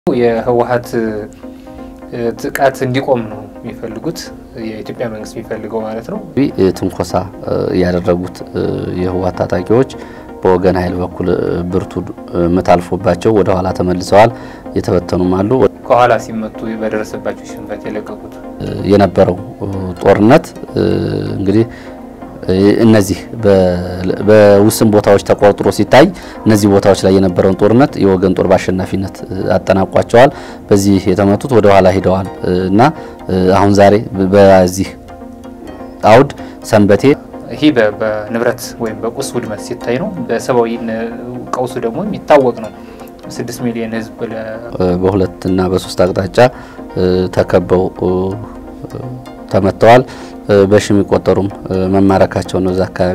የህወሀት ጥቃት እንዲቆም ነው የሚፈልጉት የኢትዮጵያ መንግስት የሚፈልገው ማለት ነው። ትንኮሳ ያደረጉት የህወሀት ታጣቂዎች በወገን ኃይል በኩል ብርቱ ምት አልፎባቸው ወደ ኋላ ተመልሰዋል። የተበተኑም አሉ። ከኋላ ሲመቱ በደረሰባቸው ሽንፈት የለቀቁት የነበረው ጦርነት እንግዲህ እነዚህ በውስን ቦታዎች ተቆርጥሮ ሲታይ እነዚህ ቦታዎች ላይ የነበረውን ጦርነት የወገን ጦር በአሸናፊነት አጠናቋቸዋል። በዚህ የተመቱት ወደ ኋላ ሂደዋል እና አሁን ዛሬ በዚህ አውድ ሰንበቴ ይህ በንብረት ወይም በቁስ ውድመት ሲታይ ነው። በሰብአዊ ቀውሱ ደግሞ የሚታወቅ ነው። ስድስት ሚሊዮን ህዝብ በሁለት እና በሶስት አቅጣጫ ተከበው ተመተዋል። በሺ የሚቆጠሩም መማረካቸው ነው እዛ አካባቢ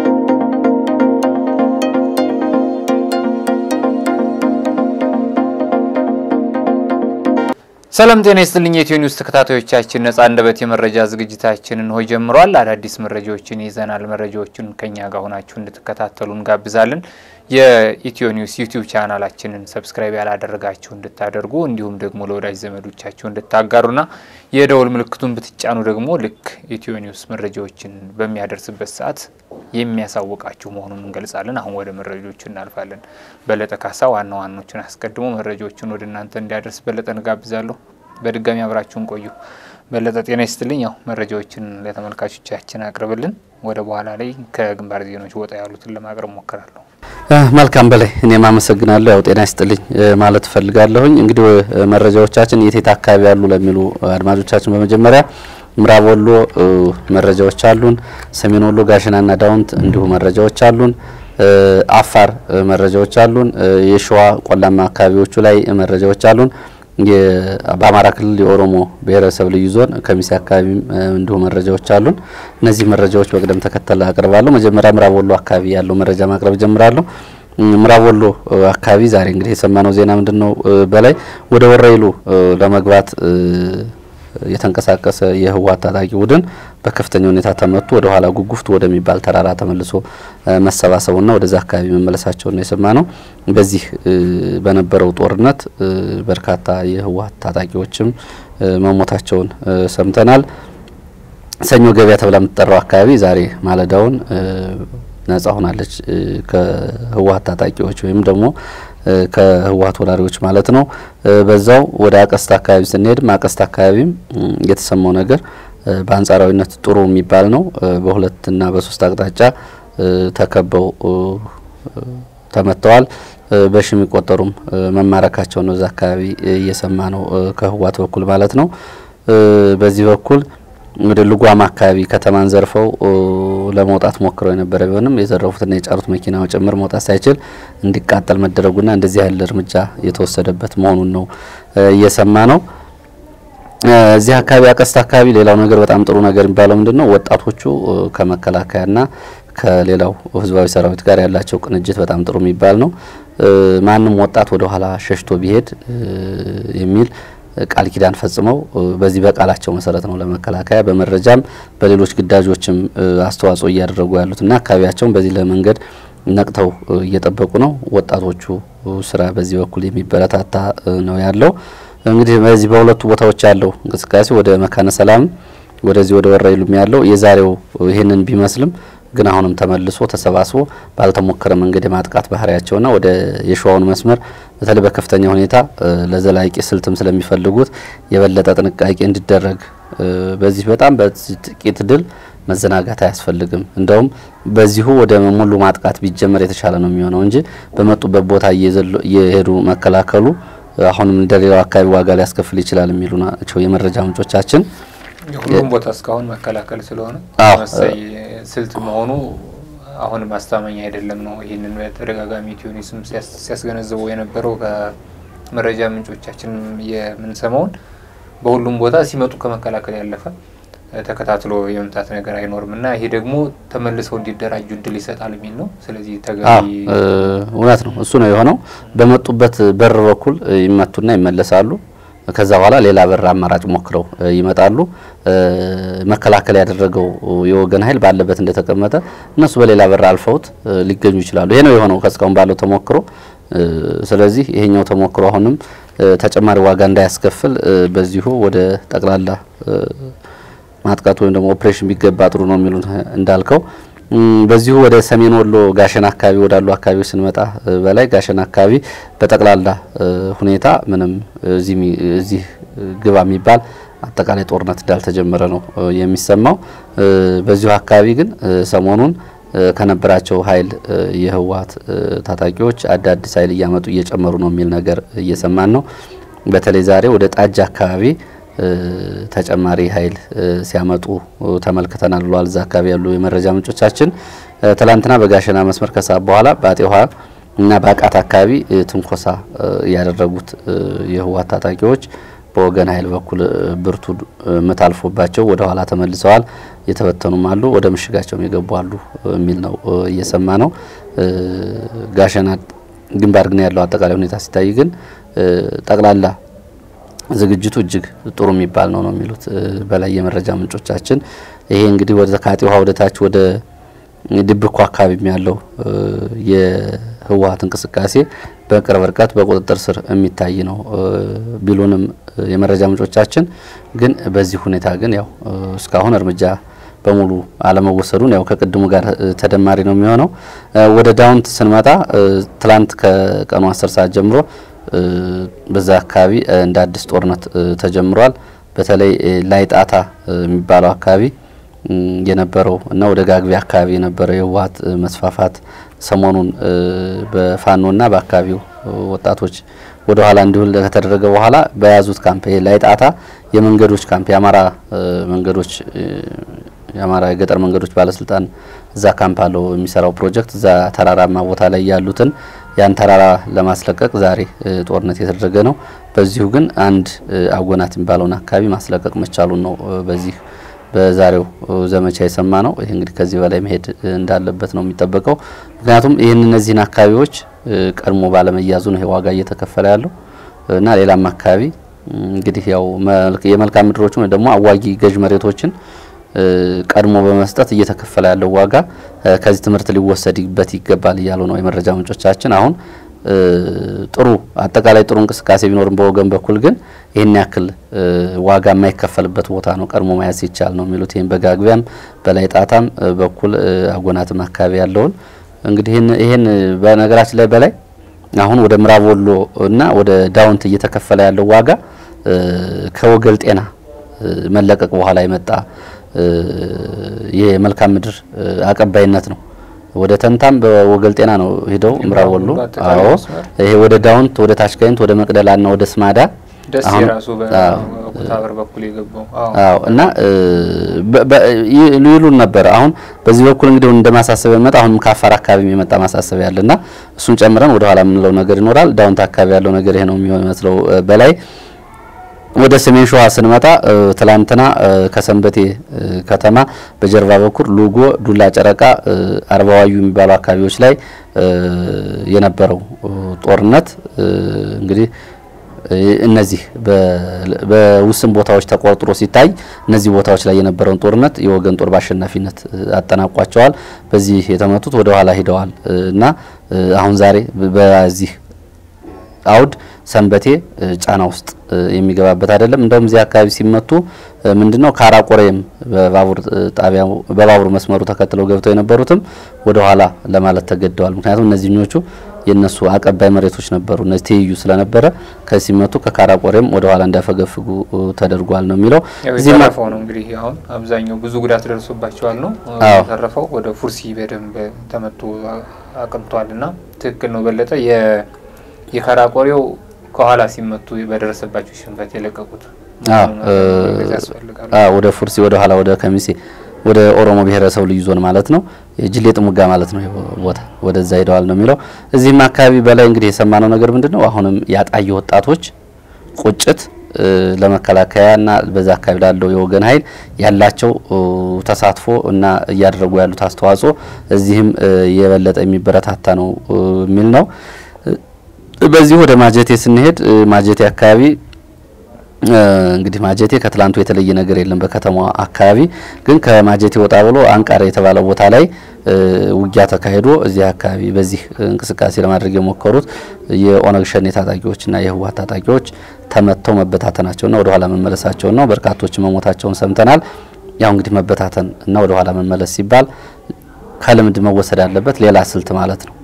ሰላም ጤና ይስጥልኝ። የኢትዮ ኒውስ ተከታታዮቻችን ነጻ አንደበት የመረጃ ዝግጅታችንን ሆይ ጀምሯል። አዳዲስ መረጃዎችን ይዘናል። መረጃዎችን ከኛ ጋር ሆናችሁ እንድትከታተሉ እንጋብዛለን። የኢትዮ ኒውስ ዩቲዩብ ቻናላችንን ሰብስክራይብ ያላደረጋችሁ እንድታደርጉ እንዲሁም ደግሞ ለወዳጅ ዘመዶቻችሁ እንድታጋሩና የደወል ምልክቱን ብትጫኑ ደግሞ ልክ ኢትዮ ኒውስ መረጃዎችን በሚያደርስበት ሰዓት የሚያሳውቃችሁ መሆኑን እንገልጻለን። አሁን ወደ መረጃዎቹ እናልፋለን። በለጠ ካሳ ዋና ዋኖችን አስቀድሞ መረጃዎችን ወደ እናንተ እንዲያደርስ በለጠ እንጋብዛለሁ። በድጋሚ አብራችሁን ቆዩ። በለጠ ጤና ይስጥልኝ። ያው መረጃዎችን ለተመልካቾቻችን አቅርብልን። ወደ በኋላ ላይ ከግንባር ዜናዎች ወጣ ያሉትን ለማቅረብ ሞክራለሁ። መልካም በላይ እኔም አመሰግናለሁ። ያው ጤና ይስጥልኝ ማለት እፈልጋለሁኝ። እንግዲህ መረጃዎቻችን የት የት አካባቢ ያሉ ለሚሉ አድማጮቻችን በመጀመሪያ ምዕራብ ወሎ መረጃዎች አሉን። ሰሜን ወሎ ጋሽናና ዳውንት እንዲሁ መረጃዎች አሉን። አፋር መረጃዎች አሉን። የሸዋ ቆላማ አካባቢዎቹ ላይ መረጃዎች አሉን። በአማራ ክልል የኦሮሞ ብሔረሰብ ልዩ ዞን ከሚሴ አካባቢም እንዲሁ መረጃዎች አሉን። እነዚህ መረጃዎች በቅደም ተከተል አቅርባለሁ። መጀመሪያ ምዕራብ ወሎ አካባቢ ያለው መረጃ ማቅረብ ጀምራለሁ። ምዕራብ ወሎ አካባቢ ዛሬ እንግዲህ የሰማነው ዜና ምንድን ነው? በላይ ወደ ወረይሉ ለመግባት የተንቀሳቀሰ የህወሓት ታጣቂ ቡድን በከፍተኛ ሁኔታ ተመቱ። ወደ ኋላ ጉጉፍቱ ወደሚባል ተራራ ተመልሶ መሰባሰቡና ወደዛ አካባቢ መመለሳቸውን ነው የሰማ ነው። በዚህ በነበረው ጦርነት በርካታ የህወሓት ታጣቂዎችም መሞታቸውን ሰምተናል። ሰኞ ገበያ ተብላ የምትጠራው አካባቢ ዛሬ ማለዳውን ነጻ ሆናለች ከህወሓት ታጣቂዎች ወይም ደግሞ ከህወሓት ወራሪዎች ማለት ነው። በዛው ወደ አቀስታ አካባቢ ስንሄድም አቀስታ አካባቢም የተሰማው ነገር በአንጻራዊነት ጥሩ የሚባል ነው። በሁለትና በሶስት አቅጣጫ ተከበው ተመተዋል። በሺ የሚቆጠሩም መማረካቸው ነው እዛ አካባቢ እየሰማ ነው ከህወሓት በኩል ማለት ነው። በዚህ በኩል ወደ ልጓም አካባቢ ከተማን ዘርፈው ለመውጣት ሞክረው የነበረ ቢሆንም የዘረፉትና የጫሩት መኪናው ጭምር መውጣት ሳይችል እንዲቃጠል መደረጉና እንደዚህ ያለ እርምጃ የተወሰደበት መሆኑን ነው እየሰማ ነው። እዚህ አካባቢ አቀስታ አካባቢ ሌላው ነገር በጣም ጥሩ ነገር የሚባለው ምንድን ነው? ወጣቶቹ ከመከላከያና ከሌላው ህዝባዊ ሰራዊት ጋር ያላቸው ቅንጅት በጣም ጥሩ የሚባል ነው። ማንም ወጣት ወደ ኋላ ሸሽቶ ቢሄድ የሚል ቃል ኪዳን ፈጽመው በዚህ በቃላቸው መሰረት ነው ለመከላከያ በመረጃም በሌሎች ግዳጆችም አስተዋጽኦ እያደረጉ ያሉትና አካባቢያቸውን በዚህ ለመንገድ ነቅተው እየጠበቁ ነው። ወጣቶቹ ስራ በዚህ በኩል የሚበረታታ ነው ያለው። እንግዲህ በዚህ በሁለቱ ቦታዎች ያለው እንቅስቃሴ ወደ መካነ ሰላም ወደዚህ ወደ ወረይሉም ያለው የዛሬው ይህንን ቢመስልም ግን አሁንም ተመልሶ ተሰባስቦ ባልተሞከረ መንገድ የማጥቃት ባህሪያቸውና ወደ የሸዋውን መስመር በተለይ በከፍተኛ ሁኔታ ለዘላቂ ስልትም ስለሚፈልጉት የበለጠ ጥንቃቄ እንዲደረግ በዚህ በጣም በዚህ ጥቂት ድል መዘናጋት አያስፈልግም። እንደውም በዚሁ ወደ ሙሉ ማጥቃት ቢጀመር የተሻለ ነው የሚሆነው እንጂ በመጡበት ቦታ እየሄዱ መከላከሉ አሁንም እንደሌላው አካባቢ ዋጋ ሊያስከፍል ይችላል የሚሉ ናቸው የመረጃ ምንጮቻችን። ሁሉም ቦታ እስካሁን መከላከል ስለሆነ መሳይ ስልት መሆኑ አሁን ማስታመኛ አይደለም ነው። ይህንን በተደጋጋሚ ቲዩኒስም ሲያስገነዝበው የነበረው ከመረጃ ምንጮቻችን የምንሰማውን በሁሉም ቦታ ሲመጡ ከመከላከል ያለፈ ተከታትሎ የመምታት ነገር አይኖርም እና ይሄ ደግሞ ተመልሰው እንዲደራጁ እድል ይሰጣል የሚል ነው። ስለዚህ ተገቢ እውነት ነው። እሱ ነው የሆነው። በመጡበት በር በኩል ይመቱና ይመለሳሉ። ከዛ በኋላ ሌላ በር አማራጭ ሞክረው ይመጣሉ። መከላከል ያደረገው የወገን ኃይል ባለበት እንደተቀመጠ እነሱ በሌላ በር አልፈውት ሊገኙ ይችላሉ። ይሄ ነው የሆነው ከእስካሁን ባለው ተሞክሮ ስለዚህ ይሄኛው ተሞክሮ አሁንም ተጨማሪ ዋጋ እንዳያስከፍል በዚሁ ወደ ጠቅላላ ማጥቃት ወይም ደግሞ ኦፕሬሽን ቢገባ ጥሩ ነው የሚሉት እንዳልከው በዚሁ ወደ ሰሜን ወሎ ጋሸና አካባቢ ወዳሉ አካባቢዎች ስንመጣ በላይ ጋሸና አካባቢ በጠቅላላ ሁኔታ ምንም እዚህ ግባ የሚባል አጠቃላይ ጦርነት እንዳልተጀመረ ነው የሚሰማው። በዚሁ አካባቢ ግን ሰሞኑን ከነበራቸው ኃይል የህወሓት ታጣቂዎች አዳዲስ ኃይል እያመጡ እየጨመሩ ነው የሚል ነገር እየሰማን ነው። በተለይ ዛሬ ወደ ጣጃ አካባቢ ተጨማሪ ኃይል ሲያመጡ ተመልክተናል ብለዋል። እዛ አካባቢ ያሉ የመረጃ ምንጮቻችን ትላንትና በጋሸና መስመር ከሰዓት በኋላ በአጤ ውሃ እና በአቃት አካባቢ ትንኮሳ ያደረጉት የህወሓት ታጣቂዎች በወገን ኃይል በኩል ብርቱ ምት አልፎባቸው ወደ ኋላ ተመልሰዋል። የተበተኑም አሉ፣ ወደ ምሽጋቸውም የገቡ አሉ የሚል ነው እየሰማ ነው። ጋሸና ግንባር ግን ያለው አጠቃላይ ሁኔታ ሲታይ ግን ጠቅላላ ዝግጅቱ እጅግ ጥሩ የሚባል ነው ነው የሚሉት በላይ የመረጃ ምንጮቻችን። ይሄ እንግዲህ ወደ ከአጤ ውሃ ወደ ታች ወደ ድብኮ አካባቢ ያለው የህወሓት እንቅስቃሴ በቅርብ ርቀት በቁጥጥር ስር የሚታይ ነው ቢሉንም የመረጃ ምንጮቻችን ግን በዚህ ሁኔታ ግን ያው እስካሁን እርምጃ በሙሉ አለመወሰዱን ያው ከቅድሙ ጋር ተደማሪ ነው የሚሆነው። ወደ ዳውንት ስንመጣ ትላንት ከቀኑ አስር ሰዓት ጀምሮ በዛ አካባቢ እንደ አዲስ ጦርነት ተጀምሯል። በተለይ ላይጣታ የሚባለው አካባቢ የነበረው እና ወደ ጋግቢ አካባቢ የነበረው የህወሓት መስፋፋት ሰሞኑን በፋኖና በአካባቢው ወጣቶች ወደ ኋላ እንዲሁል ከተደረገ በኋላ በያዙት ካምፕ ላይጣታ የመንገዶች ካምፕ የአማራ መንገዶች የአማራ የገጠር መንገዶች ባለስልጣን እዛ ካምፕ አለው የሚሰራው ፕሮጀክት እዛ ተራራማ ቦታ ላይ ያሉትን ያን ተራራ ለማስለቀቅ ዛሬ ጦርነት የተደረገ ነው። በዚሁ ግን አንድ አጎናት የሚባለውን አካባቢ ማስለቀቅ መቻሉን ነው በዚህ በዛሬው ዘመቻ የሰማ ነው። ይህ እንግዲህ ከዚህ በላይ መሄድ እንዳለበት ነው የሚጠበቀው። ምክንያቱም ይህን እነዚህን አካባቢዎች ቀድሞ ባለመያዙ ነው ይሄ ዋጋ እየተከፈለ ያለው እና ሌላም አካባቢ እንግዲህ ያው የመልክዓ ምድሮችን ወይ ደግሞ አዋጊ ገዥ መሬቶችን ቀድሞ በመስጠት እየተከፈለ ያለው ዋጋ ከዚህ ትምህርት ሊወሰድበት ይገባል እያሉ ነው የመረጃ ምንጮቻችን። አሁን ጥሩ አጠቃላይ ጥሩ እንቅስቃሴ ቢኖርም በወገን በኩል ግን ይህን ያክል ዋጋ የማይከፈልበት ቦታ ነው ቀድሞ መያዝ ይቻል ነው የሚሉት። ይህም በጋግቢያም በላይ ጣታም በኩል አጎናትም አካባቢ ያለውን እንግዲህ ይህን በነገራችን ላይ በላይ አሁን ወደ ምዕራብ ወሎ እና ወደ ዳውንት እየተከፈለ ያለው ዋጋ ከወገል ጤና መለቀቅ በኋላ የመጣ የመልካም ምድር አቀባይነት ነው። ወደ ተንታም በወገል ጤና ነው ሄደው ምዕራብ ወሎ። አዎ ይሄ ወደ ዳውንት ወደ ታችጋይንት ወደ መቅደላና ወደ ስማዳ ደስ የራሱ በኩታበር በኩል የገባው አዎ እና ይሉን ነበር። አሁን በዚህ በኩል እንግዲህ እንደ ማሳሰቢያ የሚመጣ አሁንም ከአፋር አካባቢ የመጣ ማሳሰቢያ አለና እሱን ጨምረን ወደ ኋላ የምንለው ነገር ይኖራል። ዳውንት አካባቢ ያለው ነገር ይሄ ነው የሚመስለው በላይ ወደ ሰሜን ሸዋ ስንመጣ ትላንትና ከሰንበቴ ከተማ በጀርባ በኩል ሉጎ፣ ዱላ ጨረቃ፣ አርባዋዩ የሚባሉ አካባቢዎች ላይ የነበረው ጦርነት እንግዲህ እነዚህ በውስን ቦታዎች ተቆርጥሮ ሲታይ እነዚህ ቦታዎች ላይ የነበረውን ጦርነት የወገን ጦር በአሸናፊነት አጠናቋቸዋል። በዚህ የተመቱት ወደ ኋላ ሂደዋል እና አሁን ዛሬ በዚህ አውድ ሰንበቴ ጫና ውስጥ የሚገባበት አይደለም። እንደውም እዚህ አካባቢ ሲመቱ ምንድነው ካራቆሬም በባቡር ጣቢያ በባቡር መስመሩ ተከትለው ገብተው የነበሩትም ወደ ኋላ ለማለት ተገደዋል። ምክንያቱም እነዚህኞቹ የነሱ አቀባይ መሬቶች ነበሩ። እነዚህ ትይዩ ስለነበረ ከዚህ ሲመቱ ከካራቆሬም ወደ ኋላ እንዳፈገፍጉ ተደርጓል ነው የሚለው። እዚህ ተረፈው ነው እንግዲህ አሁን አብዛኛው ብዙ ጉዳት ደርሶባቸዋል ነው ተረፈው ወደ ፉርሲ በደንብ ተመቶ አቅንቷል እና ትክክል ነው በለጠ የካራቆሬው ከኋላ ሲመቱ በደረሰባቸው ሽንፈት የለቀቁት ወደ ፉርሲ ወደ ኋላ ወደ ከሚሴ ወደ ኦሮሞ ብሔረሰብ ልዩ ዞን ማለት ነው። ጅሌ ጥሙጋ ማለት ነው ቦታ ወደዛ ሄደዋል ነው የሚለው። እዚህም አካባቢ በላይ እንግዲህ የሰማነው ነገር ምንድን ነው? አሁንም ያጣየ ወጣቶች ቁጭት ለመከላከያና በዛ አካባቢ ላለው የወገን ኃይል ያላቸው ተሳትፎ እና እያደረጉ ያሉት አስተዋጽኦ እዚህም የበለጠ የሚበረታታ ነው የሚል ነው። በዚህ ወደ ማጀቴ ስንሄድ ማጀቴ አካባቢ እንግዲህ ማጀቴ ከትላንቱ የተለየ ነገር የለም። በከተማዋ አካባቢ ግን ከማጀቴ ወጣ ብሎ አንቃር የተባለ ቦታ ላይ ውጊያ ተካሂዶ እዚህ አካባቢ በዚህ እንቅስቃሴ ለማድረግ የሞከሩት የኦነግ ሸኔ ታጣቂዎችና የህወሓት ታጣቂዎች ተመተው መበታተናቸውና ወደ ኋላ መመለሳቸውን ነው። በርካቶች መሞታቸውን ሰምተናል። ያው እንግዲህ መበታተን እና ወደ ኋላ መመለስ ሲባል ከልምድ መወሰድ አለበት ሌላ ስልት ማለት ነው።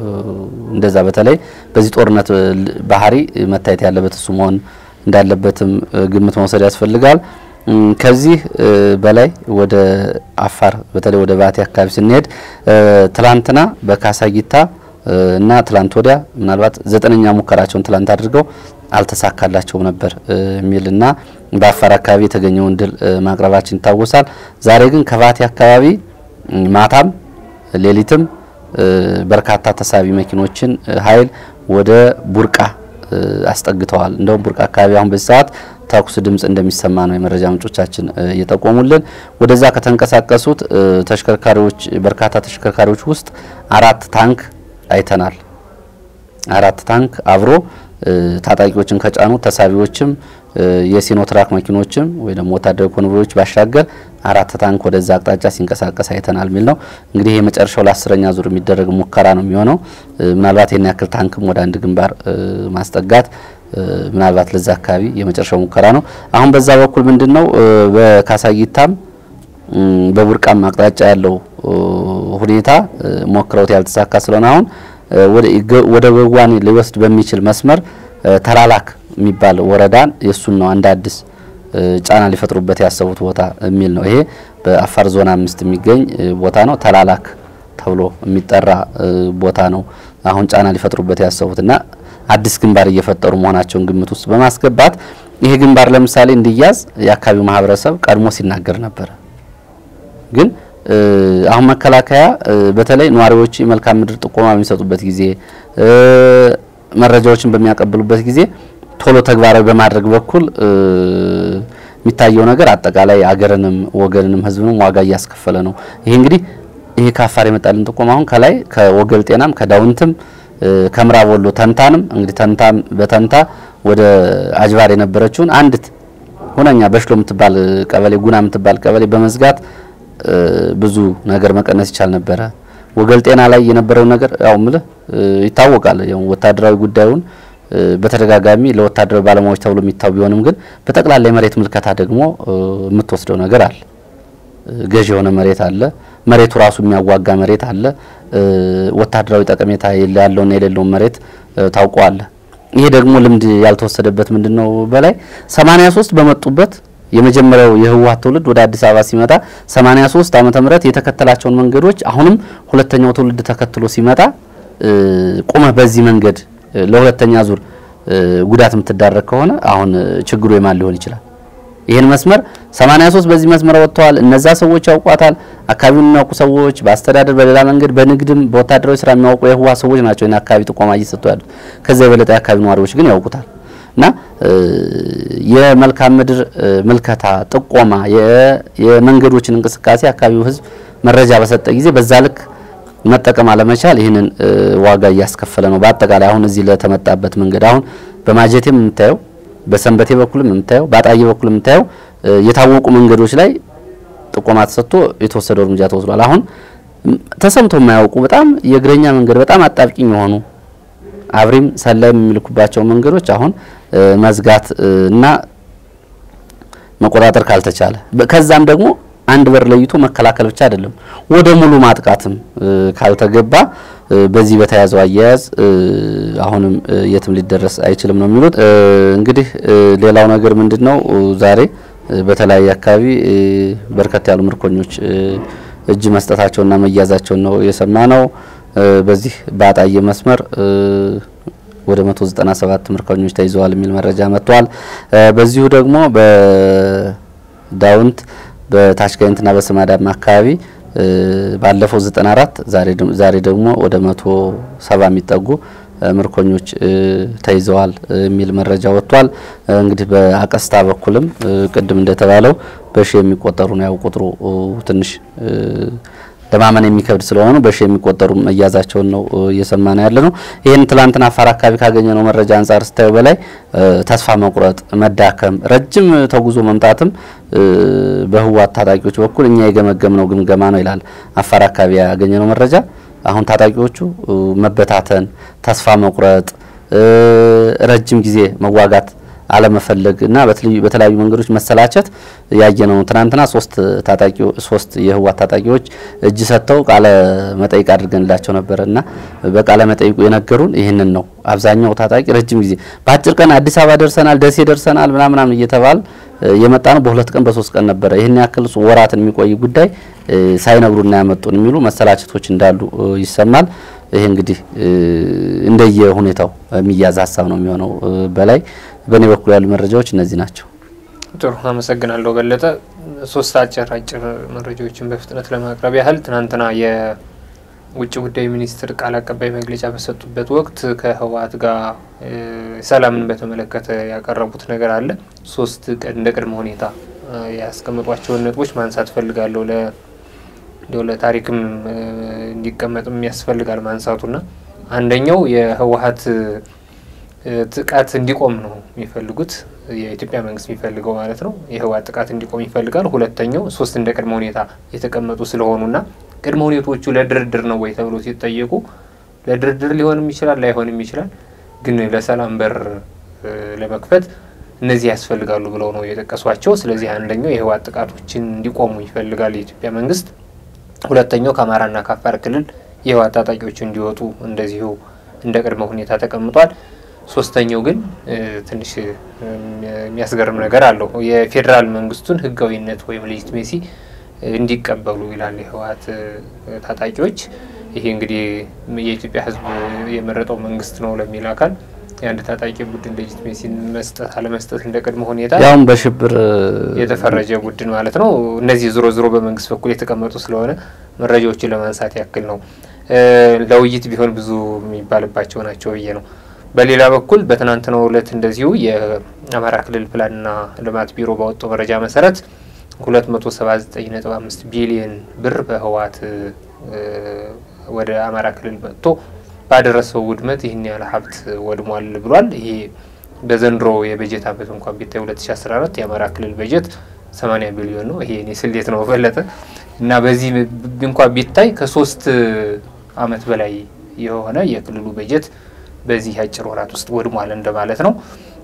እንደዛ በተለይ በዚህ ጦርነት ባህሪ መታየት ያለበት እሱ መሆን እንዳለበትም ግምት መውሰድ ያስፈልጋል። ከዚህ በላይ ወደ አፋር በተለይ ወደ ባቲ አካባቢ ስንሄድ ትላንትና በካሳጊታ እና ትላንት ወዲያ ምናልባት ዘጠነኛ ሙከራቸውን ትላንት አድርገው አልተሳካላቸውም ነበር የሚልና በአፋር አካባቢ የተገኘውን ድል ማቅረባችን ይታወሳል። ዛሬ ግን ከባቲ አካባቢ ማታም ሌሊትም በርካታ ተሳቢ መኪኖችን ኃይል ወደ ቡርቃ አስጠግተዋል። እንደውም ቡርቃ አካባቢ አሁን በዚህ ሰዓት ተኩስ ድምጽ እንደሚሰማ ነው የመረጃ ምንጮቻችን እየጠቆሙልን። ወደዛ ከተንቀሳቀሱት ተሽከርካሪዎች በርካታ ተሽከርካሪዎች ውስጥ አራት ታንክ አይተናል። አራት ታንክ አብሮ ታጣቂዎችን ከጫኑ ተሳቢዎችም የሲኖትራክ መኪኖችም ወይ ደግሞ ወታደራዊ ኮንቮዮች ባሻገር አራት ታንክ ወደዛ አቅጣጫ ሲንቀሳቀስ አይተናል የሚል ነው። እንግዲህ የመጨረሻው ለአስረኛ ዙር የሚደረግ ሙከራ ነው የሚሆነው። ምናልባት የና ያክል ታንክም ወደ አንድ ግንባር ማስጠጋት ምናልባት ለዛ አካባቢ የመጨረሻው ሙከራ ነው። አሁን በዛ በኩል ምንድን ነው በካሳጊታም በቡርቃም አቅጣጫ ያለው ሁኔታ ሞክረውት ያልተሳካ ስለሆነ አሁን ወደ ገዋኔ ሊወስድ በሚችል መስመር ተላላክ የሚባል ወረዳን የሱን ነው አንድ አዲስ ጫና ሊፈጥሩበት ያሰቡት ቦታ የሚል ነው። ይሄ በአፋር ዞን አምስት የሚገኝ ቦታ ነው። ተላላክ ተብሎ የሚጠራ ቦታ ነው። አሁን ጫና ሊፈጥሩበት ያሰቡት እና አዲስ ግንባር እየፈጠሩ መሆናቸውን ግምት ውስጥ በማስገባት ይሄ ግንባር ለምሳሌ እንዲያዝ የአካባቢው ማህበረሰብ ቀድሞ ሲናገር ነበረ። ግን አሁን መከላከያ በተለይ ነዋሪዎች መልካም ምድር ጥቆማ በሚሰጡበት ጊዜ መረጃዎችን በሚያቀብሉበት ጊዜ ቶሎ ተግባራዊ በማድረግ በኩል የሚታየው ነገር አጠቃላይ አገርንም ወገንንም ሕዝብንም ዋጋ እያስከፈለ ነው። ይሄ እንግዲህ ይሄ ከአፋር የመጣልን ጥቆማ አሁን ከላይ ከወገል ጤናም ከዳውንትም ከምዕራብ ወሎ ተንታንም እንግዲህ ተንታም በተንታ ወደ አጅባር የነበረችውን አንዲት ሁነኛ በሽሎ የምትባል ቀበሌ ጉና የምትባል ቀበሌ በመዝጋት ብዙ ነገር መቀነስ ይቻል ነበረ። ወገል ጤና ላይ የነበረው ነገር ያው ምልህ ይታወቃል። ያው ወታደራዊ ጉዳዩን በተደጋጋሚ ለወታደራዊ ባለሙያዎች ተብሎ የሚታው ቢሆንም ግን በጠቅላላ የመሬት ምልከታ ደግሞ የምትወስደው ነገር አለ። ገዥ የሆነ መሬት አለ። መሬቱ ራሱ የሚያዋጋ መሬት አለ። ወታደራዊ ጠቀሜታ ያለውና የሌለውን መሬት ታውቀዋለ። ይሄ ደግሞ ልምድ ያልተወሰደበት ምንድነው በላይ 83 በመጡበት የመጀመሪያው የህወሓት ትውልድ ወደ አዲስ አበባ ሲመጣ 83 ዓመተ ምህረት የተከተላቸውን መንገዶች አሁንም ሁለተኛው ትውልድ ተከትሎ ሲመጣ ቁመህ በዚህ መንገድ ለሁለተኛ ዙር ጉዳት የምትዳረግ ከሆነ አሁን ችግሩ የማን ሊሆን ይችላል? ይህን መስመር 83 በዚህ መስመር ወጥተዋል። እነዛ ሰዎች ያውቋታል። አካባቢውን የሚያውቁ ሰዎች በአስተዳደር በሌላ መንገድ በንግድም በወታደራዊ ስራ የሚያውቁ የህወሓት ሰዎች ናቸው ይህን አካባቢ ጥቆማ እየሰጡ ያሉት። ከዚያ የበለጠ የአካባቢ ነዋሪዎች ግን ያውቁታል። እና የመልካም ምድር ምልከታ ጥቆማ፣ የመንገዶችን እንቅስቃሴ አካባቢው ህዝብ መረጃ በሰጠ ጊዜ በዛ ልክ መጠቀም አለመቻል ይህንን ዋጋ እያስከፈለ ነው። በአጠቃላይ አሁን እዚህ ለተመጣበት መንገድ አሁን በማጀቴም የምታየው በሰንበቴ በኩልም የምታየው በአጣዬ በኩል የምታየው የታወቁ መንገዶች ላይ ጥቆማ ተሰጥቶ የተወሰደው እርምጃ ተወስዷል። አሁን ተሰምቶ የማያውቁ በጣም የእግረኛ መንገድ በጣም አጣብቂኝ የሆኑ አብሪም ሰላይም የሚልኩባቸው መንገዶች አሁን መዝጋት እና መቆጣጠር ካልተቻለ ከዛም ደግሞ አንድ በር ለይቶ መከላከል ብቻ አይደለም ወደ ሙሉ ማጥቃትም ካልተገባ በዚህ በተያዘው አያያዝ አሁንም የትም ሊደረስ አይችልም ነው የሚሉት። እንግዲህ ሌላው ነገር ምንድነው ዛሬ በተለያየ አካባቢ በርከት ያሉ ምርኮኞች እጅ መስጠታቸውና መያዛቸውን ነው የሰማ ነው። በዚህ በአጣዬ መስመር ወደ 197 ምርኮኞች ተይዘዋል የሚል መረጃ መጥቷል። በዚሁ ደግሞ በዳውንት በታችጋይንትና በስማዳማ አካባቢ ባለፈው 94 ዛሬ ደግሞ ወደ 170 የሚጠጉ ምርኮኞች ተይዘዋል የሚል መረጃ ወጥቷል። እንግዲህ በአቀስታ በኩልም ቅድም እንደተባለው በሺ የሚቆጠሩ ነው። ያው ቁጥሩ ትንሽ ለማመን የሚከብድ ስለሆኑ በሺ የሚቆጠሩ መያዛቸውን ነው እየሰማን ያለ ነው። ይህን ትላንትና አፋር አካባቢ ካገኘነው መረጃ አንጻር ስታዩ በላይ ተስፋ መቁረጥ፣ መዳከም፣ ረጅም ተጉዞ መምጣትም በህወሓት ታጣቂዎች በኩል እኛ የገመገምነው ግምገማ ነው ይላል አፋር አካባቢ ያገኘነው መረጃ። አሁን ታጣቂዎቹ መበታተን፣ ተስፋ መቁረጥ፣ ረጅም ጊዜ መዋጋት አለመፈለግ እና በተለያዩ መንገዶች መሰላቸት ያየነው። ትናንትና ሶስት ታጣቂ ሶስት የህወሓት ታጣቂዎች እጅ ሰጥተው ቃለ መጠይቅ አድርገንላቸው ነበረ እና በቃለ መጠይቁ የነገሩን ይህንን ነው። አብዛኛው ታጣቂ ረጅም ጊዜ በአጭር ቀን አዲስ አበባ ደርሰናል፣ ደሴ ደርሰናል ምናምናም እየተባል የመጣ ነው በሁለት ቀን በሶስት ቀን ነበረ። ይህን ያክል ወራትን የሚቆይ ጉዳይ ሳይነግሩና ያመጡን የሚሉ መሰላቸቶች እንዳሉ ይሰማል። ይሄ እንግዲህ እንደየ ሁኔታው የሚያዝ ሀሳብ ነው የሚሆነው። በላይ በእኔ በኩል ያሉ መረጃዎች እነዚህ ናቸው። ጥሩ አመሰግናለሁ በለጠ። ሶስት አጭር አጭር መረጃዎችን በፍጥነት ለማቅረብ ያህል ትናንትና የውጭ ጉዳይ ሚኒስትር ቃል አቀባይ መግለጫ በሰጡበት ወቅት ከህወሓት ጋር ሰላምን በተመለከተ ያቀረቡት ነገር አለ። ሶስት እንደ ቅድመ ሁኔታ ያስቀመጧቸውን ነጥቦች ማንሳት ፈልጋለሁ ለ እንዲሁ ለታሪክም እንዲቀመጥም ያስፈልጋል ማንሳቱና አንደኛው የህወሓት ጥቃት እንዲቆም ነው የሚፈልጉት የኢትዮጵያ መንግስት የሚፈልገው ማለት ነው። የህወሓት ጥቃት እንዲቆም ይፈልጋል። ሁለተኛው ሶስት እንደ ቅድመ ሁኔታ የተቀመጡ ስለሆኑና ቅድመ ሁኔታዎቹ ለድርድር ነው ወይ ተብሎ ሲጠየቁ ለድርድር ሊሆንም ይችላል ላይሆንም ይችላል፣ ግን ለሰላም በር ለመክፈት እነዚህ ያስፈልጋሉ ብለው ነው የጠቀሷቸው። ስለዚህ አንደኛው የህወሓት ጥቃቶችን እንዲቆሙ ይፈልጋል የኢትዮጵያ መንግስት። ሁለተኛው ከአማራና ከአፋር ክልል የህወሓት ታጣቂዎች እንዲወጡ እንደዚሁ እንደ ቅድመ ሁኔታ ተቀምጧል። ሶስተኛው ግን ትንሽ የሚያስገርም ነገር አለው። የፌዴራል መንግስቱን ህጋዊነት ወይም ሌጂትሜሲ እንዲቀበሉ ይላል የህወሓት ታጣቂዎች። ይሄ እንግዲህ የኢትዮጵያ ህዝብ የመረጠው መንግስት ነው ለሚል አካል የአንድ ታጣቂ ቡድን ሌጂትሜሲን መስጠት አለመስጠት እንደ ቅድመ ሁኔታ ያውም በሽብር የተፈረጀ ቡድን ማለት ነው። እነዚህ ዞሮ ዞሮ በመንግስት በኩል የተቀመጡ ስለሆነ መረጃዎችን ለማንሳት ያክል ነው። ለውይይት ቢሆን ብዙ የሚባልባቸው ናቸው ብዬ ነው። በሌላ በኩል በትናንትናው ዕለት እንደዚሁ የአማራ ክልል ፕላንና ልማት ቢሮ ባወጣው መረጃ መሰረት ሁለት መቶ ሰባ ዘጠኝ ነጥብ አምስት ቢሊየን ብር በህወሓት ወደ አማራ ክልል መጥቶ ባደረሰው ውድመት ይህን ያህል ሀብት ወድሟል ብሏል። ይሄ በዘንድሮ የበጀት አመት እንኳን ቢታይ 2014 የአማራ ክልል በጀት 80 ቢሊዮን ነው። ይሄ እኔ ስሌት ነው በለጠ እና በዚህ እንኳን ቢታይ ከሶስት አመት በላይ የሆነ የክልሉ በጀት በዚህ አጭር ወራት ውስጥ ወድሟል እንደማለት ነው።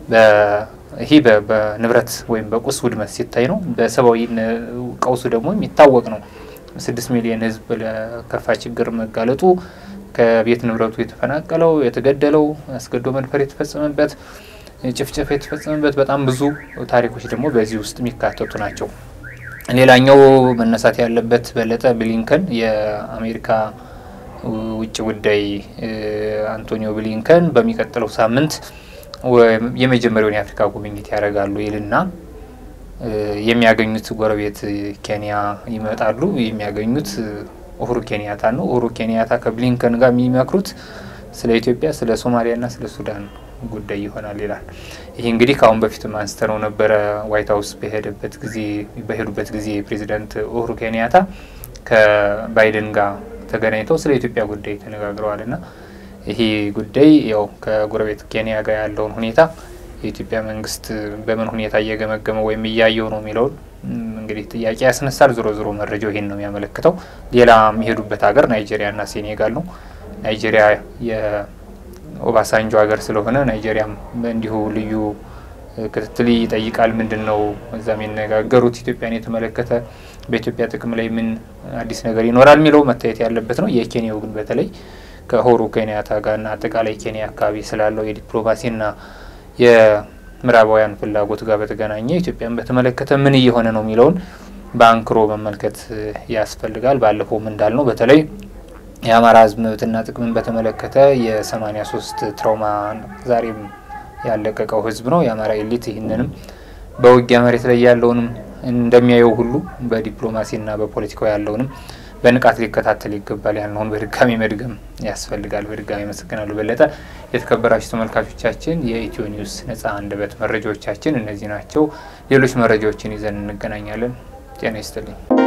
ይህ በንብረት ወይም በቁስ ውድመት ሲታይ ነው። በሰብአዊ ቀውሱ ደግሞ የሚታወቅ ነው። ስድስት ሚሊዮን ህዝብ ለከፋ ችግር መጋለጡ ከቤት ንብረቱ የተፈናቀለው፣ የተገደለው፣ አስገድዶ መድፈር የተፈጸመበት፣ ጭፍጨፋ የተፈጸመበት በጣም ብዙ ታሪኮች ደግሞ በዚህ ውስጥ የሚካተቱ ናቸው። ሌላኛው መነሳት ያለበት በለጠ ብሊንከን የአሜሪካ ውጭ ጉዳይ አንቶኒዮ ብሊንከን በሚቀጥለው ሳምንት የመጀመሪያውን የአፍሪካ ጉብኝት ያደርጋሉ ይልና የሚያገኙት ጎረቤት ኬንያ ይመጣሉ። የሚያገኙት ኡሁሩ ኬንያታ ነው። ኡሁሩ ኬንያታ ከብሊንከን ጋር የሚመክሩት ስለ ኢትዮጵያ፣ ስለ ሶማሊያና ስለ ሱዳን ጉዳይ ይሆናል ይላል። ይህ እንግዲህ ከአሁን በፊትም አንስተነው ነበረ። ዋይት ሀውስ በሄደበት ጊዜ በሄዱበት ጊዜ ፕሬዚዳንት ኡሁሩ ኬንያታ ከባይደን ጋር ተገናኝተው ስለ ኢትዮጵያ ጉዳይ ተነጋግረዋል እና ይሄ ጉዳይ ያው ከጎረቤት ኬንያ ጋር ያለውን ሁኔታ የኢትዮጵያ መንግስት በምን ሁኔታ እየገመገመ ወይም እያየው ነው የሚለውን እንግዲህ ጥያቄ ያስነሳል። ዞሮ ዞሮ መረጃው ይሄን ነው የሚያመለክተው። ሌላ የሚሄዱበት ሀገር ናይጄሪያና ሴኔጋል ነው። ናይጄሪያ የኦባሳንጆ ሀገር ስለሆነ ናይጄሪያም እንዲሁ ልዩ ክትትል ይጠይቃል። ምንድን ነው እዛ የሚነጋገሩት ኢትዮጵያን የተመለከተ በኢትዮጵያ ጥቅም ላይ ምን አዲስ ነገር ይኖራል የሚለው መታየት ያለበት ነው። የኬንያው ግን በተለይ ከኡሁሩ ኬንያታ ጋርና አጠቃላይ ኬንያ አካባቢ ስላለው የዲፕሎማሲና የምዕራባውያን ፍላጎት ጋር በተገናኘ ኢትዮጵያን በተመለከተ ምን እየሆነ ነው የሚለውን በአንክሮ መመልከት ያስፈልጋል። ባለፈውም እንዳልነው በተለይ የአማራ ሕዝብ መብትና ጥቅምን በተመለከተ የሰማኒያ ሶስት ትራውማ ዛሬም ያለቀቀው ሕዝብ ነው። የአማራ ኤሊት ይህንንም በውጊያ መሬት ላይ ያለውንም እንደሚያየው ሁሉ በዲፕሎማሲና በፖለቲካው ያለውንም በንቃት ሊከታተል ይገባል ያልነውን በድጋሚ መድገም ያስፈልጋል። በድጋሚ አመሰግናለሁ በለጠ። የተከበራችሁ ተመልካቾቻችን የኢትዮ ኒውስ ነጻ አንደበት መረጃዎቻችን እነዚህ ናቸው። ሌሎች መረጃዎችን ይዘን እንገናኛለን። ጤና ይስጥልኝ።